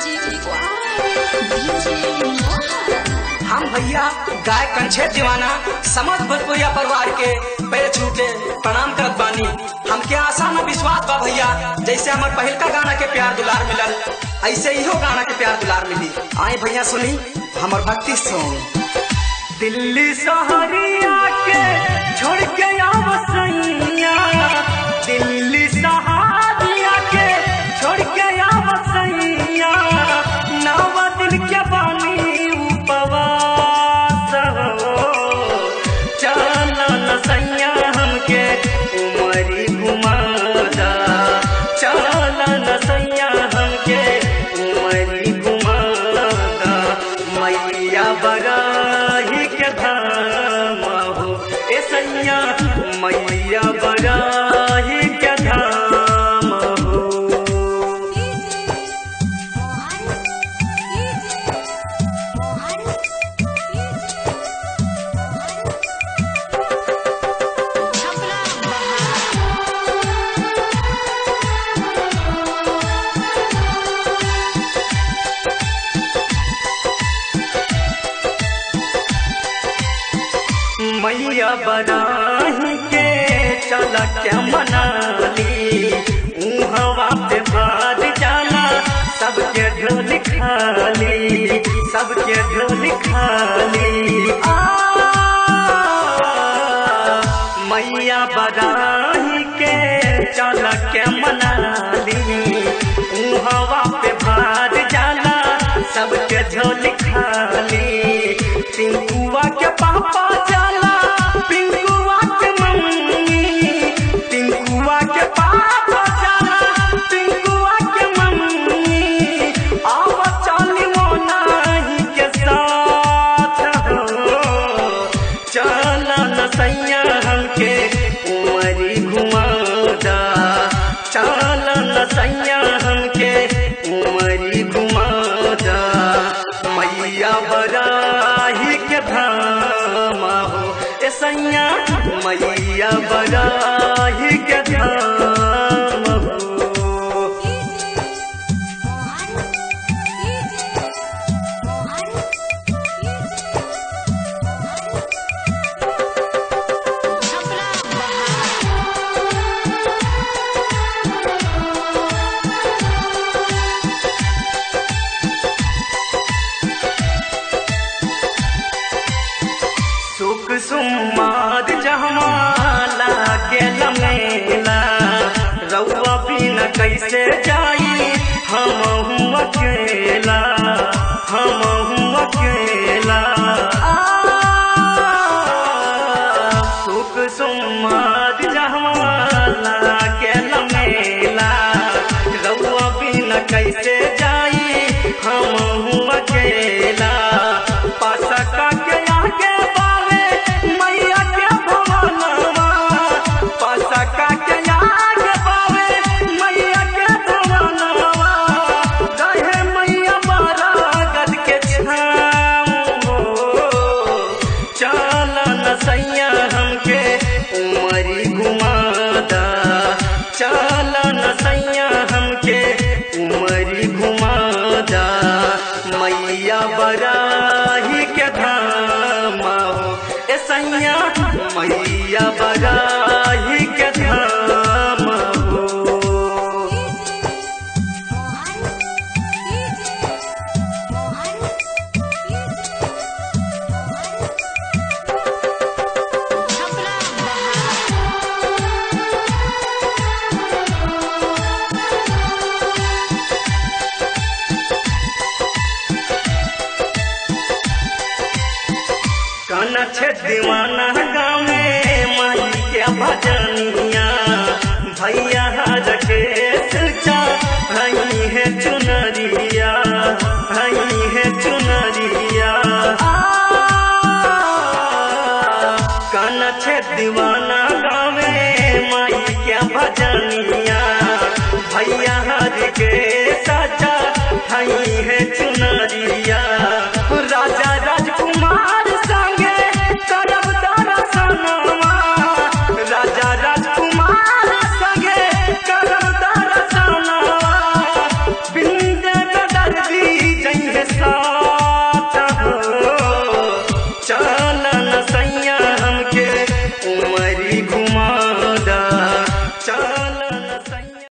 हम भैया गाय कंछे दीवाना समझ भोजपुरिया परिवार के पैर छू के प्रणाम करत बानी हमके आशा न विश्वास बा भैया जैसे हमर पहिलका गाना के प्यार दुलार मिलल ऐसे इहो गाना के प्यार दुलार मिली आए भैया सुनी हमर भक्ति सॉन्ग दिल्ली सहरिया के छोड़ के आव सैया दिल्ली सहरिया के छोड़ के आव सैया नव दिन के बानी उपवास हो चलन सैया हमके उमरी घुमादा चलन सैया हमके उमरी घुमादा मैया बराही के धाम हो ए सैया मैया बराही के धाम हो मैया बराही के चल के मनाली उहवा पे भार जाला सबके ढोल खाली सबके ढोल खाली आ मैया बराही के चल के मनाली उहवा पे भार जाला सबके झोल खाली पिंकुआ के पापा जाला पिंकुआ के मम्मी पिंकुआ के पापा जाला पिंकुआ के मम्मी आव चली मोनाही के साथ हो चल न सैया हमके उमरी घुमादा चल न सैया हमके उमरी घुमादा मैया बराही के धाम हो ए सैया मैया बराही के धाम हो सुख सुमाद जहमाला के लमेला रउआ बिना कैसे जाई हम हूँ अकेला हम हूँ अकेला आ, सुख सुमाद जहमाला के लमेला रउआ बिना कैसे जाई हम हूँ अकेला पासका के आगे बावे मैया के भवनवा पासका के आगे बावे मैया के भवनवा रहे मैया मारा गद के छाम हो चल न सैया हमके उमरी घुमादा चल न सैया हमके उमरी घुमादा मैया बराही के धाम हो ए सैया मैया बराही के धाम हो काना छे दीवाना गावे माई के भजनिया भैया हर के सिलचा भई है चुनरिया भई है चुनरिया आ, काना छे दीवाना गावे माई के भजनिया भैया हर के सचा भई है चुनरिया राजा राजकुमार संगे करब दर्शनवा राजा राजकुमार संगे करब दर्शनवा बिंदे दर्दी कमरिया